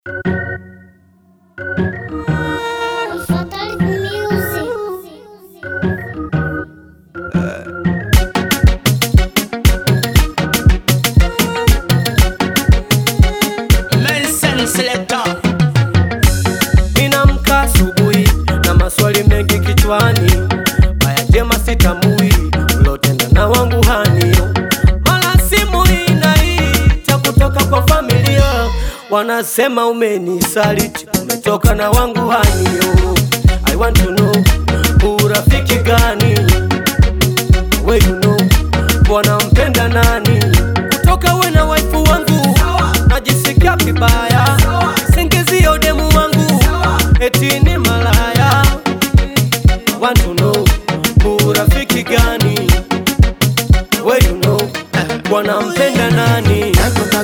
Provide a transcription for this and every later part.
Fatal Music. Nelson Selector. Ninamka asubuhi na maswali mengi kichwani, haya jema sitamui ulotenda na wangu hani. Mara simu inaita kutoka kwa familia, wanasema umenisaliti, umetoka na wangu hani. I want to know urafiki gani we you know wanampenda nani kutoka we na waifu wangu najisikia vibaya singizio demu wangu eti ni malaya want to know urafiki gani we you know wanampenda nani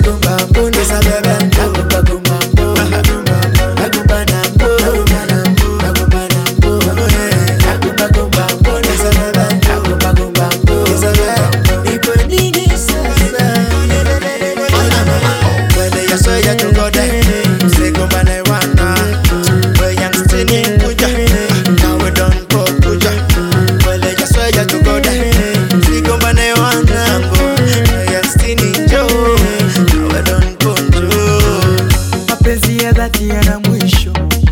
mapenzi ya dhati yana mwisho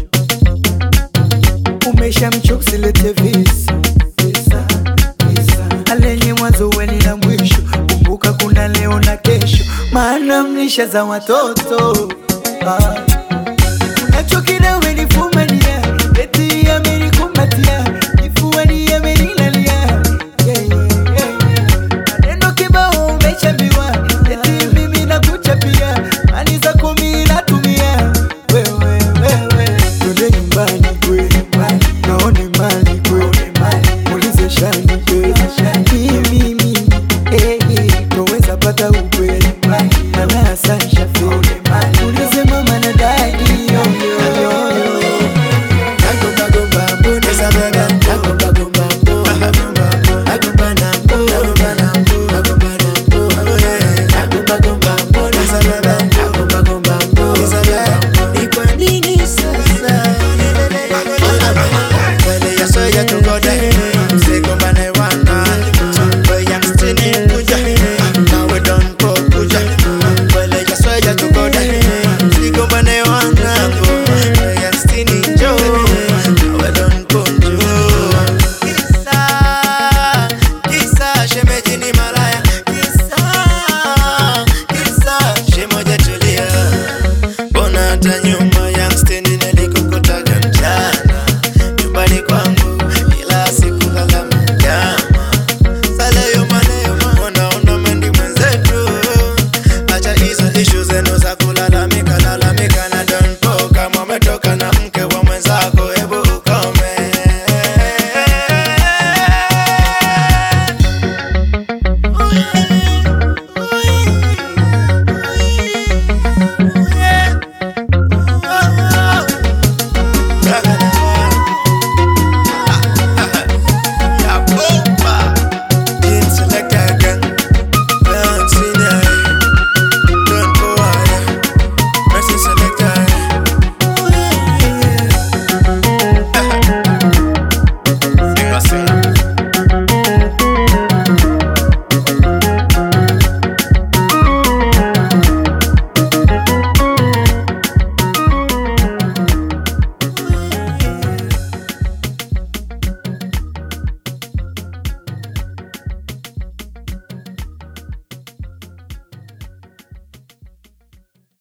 umesha mchokusilete visa visa, visa. alenye mwanzo weni na mwisho kumbuka kuna leo na kesho maana mlisha za watoto ah. unachokina umenifumania eti amenikumbatia kifuani amenilalia yeah, yeah, yeah, yeah. maneno kibao umechambiwa eti mimi nakuchapia mani za kumi natumia wewe wewe twende nyumbani kwe naone mali kwe ulize shani kwe mimi mimi eh, eh, toweza pata ukweli mana sansha fe ulize mama na dadi yo, yo, yo, yo. Bona hata nyuma youngster nina